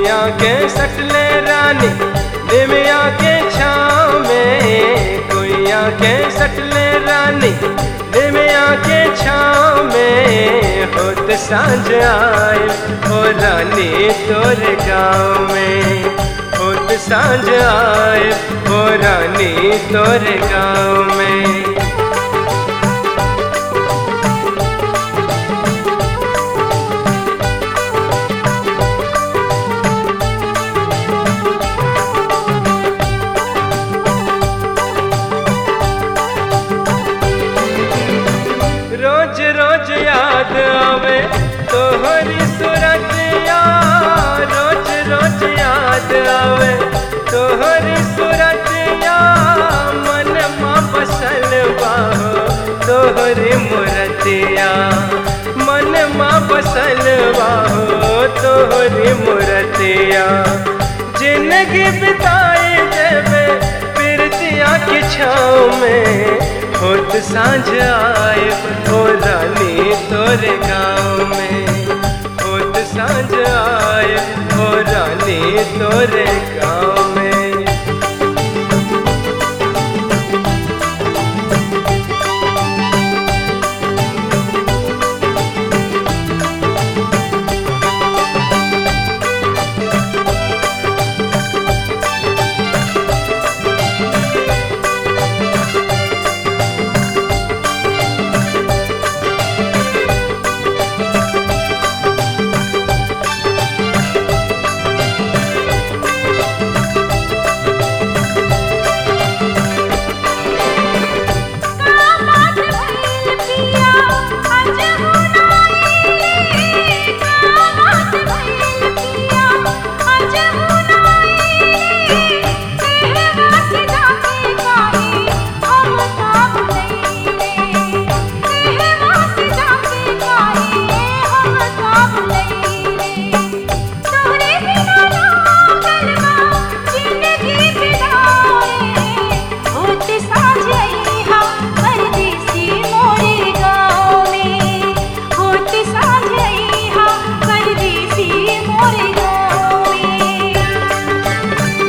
भुइया के सटले रानी निमिया के छाँव में भुइया के सटले रानी निमिया के छाँव में होत सांझ आए हो रानी तोरे गाँव में होत सांझ आए हो रानी तोरे गाँव में रोज रोज याद आवे तोहरी सूरतिया रोज रोज याद आवे तोहरी सूरतिया मन माँ बसल बाहो तोहरी मूर्तिया मन माँ बसल बाहो तोहरी मूर्तिया जिंदगी बिताई देवे प्रीतिया की छाँव में होत सांझ आए हो रानी तोरे गाँव में होत सांझ आए हो रानी तोरे गाँव में कामात भइल पिया अज हुनाई कामात भइल पिया अज हुनाई तेरा से जाके काहे हम ताब लईले तेरा से जाके काहे हम ताब लईले तोरे बिना लागल बा जिंदगी बिदाए होत साँझ अइहा परदेसी मोरे गाँव में होत साँझ अइहा परदेसी मोरे गाँव में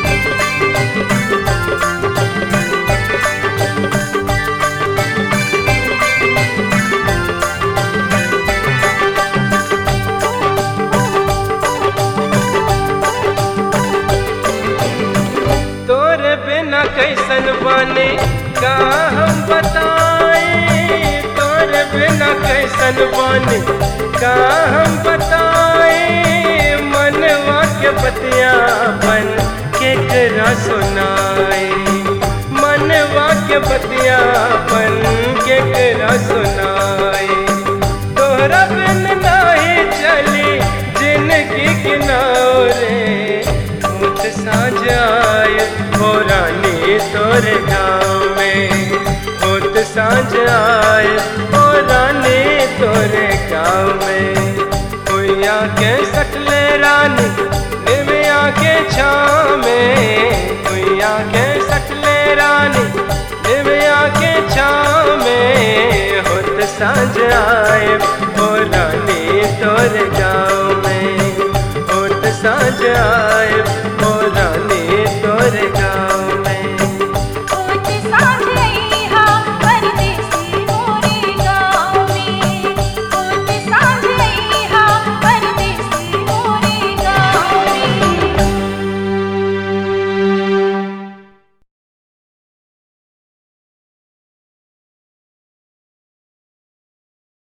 तोरे बिना कैसन बने का हम बताए तोरे बिना कैसन बने का हम बताए मनवा के बतिया बन के करा सुनाए मनवा के बतिया बन के करा सुनाए तोहरा बिन नाही चली जिंदगी किनारे मुझ साँझ आए हो रानी तोरे गाँव में होत साँझ आए हो रानी तोरे गाँव में हुइया के सटले रानी निमिया के छाँव में हुइया के सटले रानी निमिया के छाँव में होत साँझ आए हो रानी तोरे गाँव में होत साँझ आए